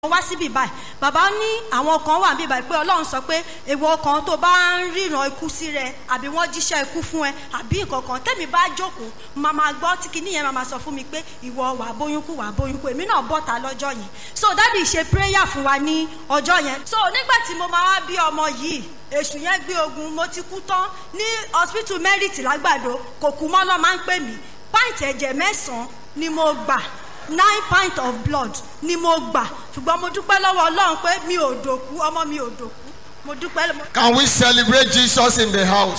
wá síbí báyìí bàbá ní àwọn kan wà níbí báyìí pé ọlọ́run sọ pé èèwọ̀ kan tó bá ń ríran ikú sí rẹ àbí wọ́n jíṣẹ́ ikú fún ẹ àbí nǹkan kan tẹ́mi bá jókòó máa máa gbọ́ tí kinní yẹn máa máa sọ fún mi pé ìwọ wà bóyún kú wà bóyún kú èmi náà bọ́ta lọ́jọ́ yẹn so dádì ṣe prayer fún wa ní ọjọ́ yẹn so nígbà tí mo máa wá bí ọmọ yìí èṣù yẹn gbé ogun mo ti kú tán ní hospital merit lágbàdo kò kú mọ́ lọ́ máa ń pè mí pint ẹ̀jẹ̀ mẹ́sàn-án ni mo gbà nine pint of blood ni mo gbà ṣùgbọ́n mo dúpẹ́ lọ́wọ́ ọlọ́run pé mi ò dòkú ọmọ mi ò dòkú mo dúpẹ́. Can we celebrate Jesus in the house?